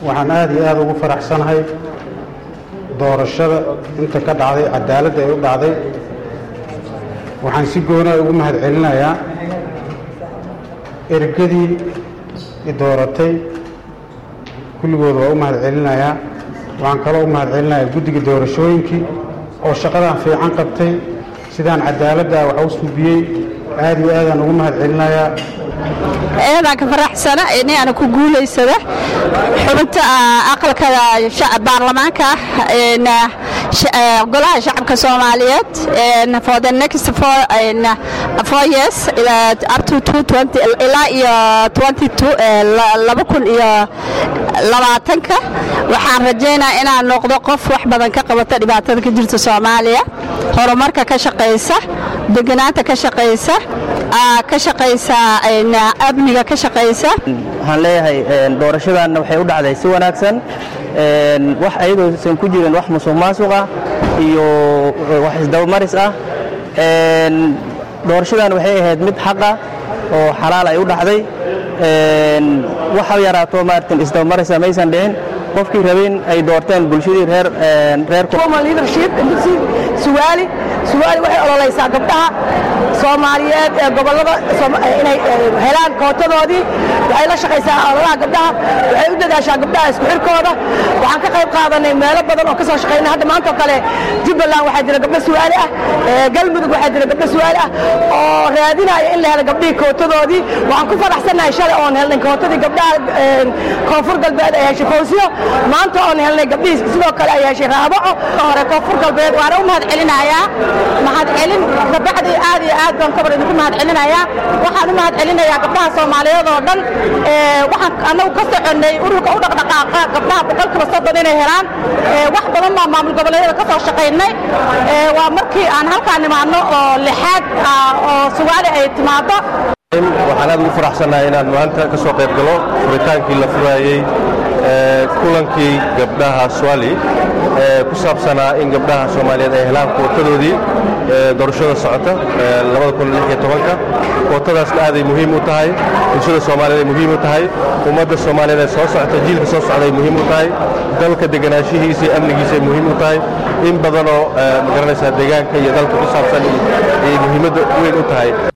waxaan aada iyo aada ugu faraxsanahay doorashada inta ka dhacday cadaaladda ay u dhacday waxaan si goonaa ugu mahad celinayaa ergadii i dooratay kulligood waa u mahad celinayaa waxaan kaloo u mahad celinayaa guddiga doorashooyinkii oo shaqadan fiican qabtay sidaan cadaaladda wax u suubiyey aada iyo aadaan ugu mahad celinayaa eedaan ka faraxsana inaana ku guulaysada xubinta aqalka baarlamaanka golaha shacabka soomaaliyeed for the next four, four years up to ilaa iyo laba kun iyo labaatanka waxaan rajaynaa inaan noqdo qof wax badan ka qabata dhibaatada ka jirta soomaaliya horumarka ka shaqaysa deganaanta ka shaqaysa ka shaqaysa amniga ka shaqaysa waxaan leeyahay doorashadanna waxay u dhacday si wanaagsan wax ayadoosan ku jirin wax musuq maasuq ah iyo wax isdabamaris ah doorashadan waxay ahayd mid xaqa oo xalaal ay u dhacday wax ha yaraato maaratan isdabamarisa maysan dhicin qofkii rabeen ay doorteen bulshadii reer reer suwaali suwaali waxay ololaysaa gabdhaha soomaaliyeed ee gobollada inay helaan kootadoodii waxay la shaqaysaa ololaha gabdhaha waxay u dadaashaa gabdhaha isku xirkooda waxaan ka qayb qaadanay meelo badan oo ka soo shaqaynay hadda maanta oo kale jubbaland waxaa jira gabdho suwaali ah galmudug waxaa jira gabdho suwaali ah oo raadinaya in la helo gabdhihii kootadoodii waxaan ku faraxsannahay shalay oon helnay kootadii gabdhaha koonfur galbeed ay heshay fawsiyo maanta oon helnay gabdhihii sidoo kale ay heshay raabaco hore koonfur galbeed waana u mahad celinayaa mahad celin gabacdii aad iyo aad baan kabar idinku mahad celinayaa waxaan u mahad celinayaa gabdhaha soomaaliyeed oo dhan waxaan annagu ka soconnay ururka u dhaqdhaqaaqa gabdhaha boqolkiiba soddon inay helaan wax badan baa maamul goboleedyada ka soo shaqaynay waa markii aan halkaan nimaadno oo lixaad oo sugaali ay timaado waxaan aad ugu faraxsannahay inaan maanta ka soo qayb galo furitaankii la furaayey kulankii gabdhaha swali ee ku saabsanaa in gabdhaha soomaaliyeed ay helaan kootadoodii doorashada socota kootadaasna aaday muhiim u tahay bulshada soomaaliyeed ay muhiim u tahay ummadda soomaaliyeed ee soo socota jiilka soo socda ay muhiim u tahay dalka deganaanshihiisa iyo amnigiisa ay muhiim u tahay in badanoo magaranaysaa deegaanka iyo dalka ku saabsan ay muhiimadda weyn u tahay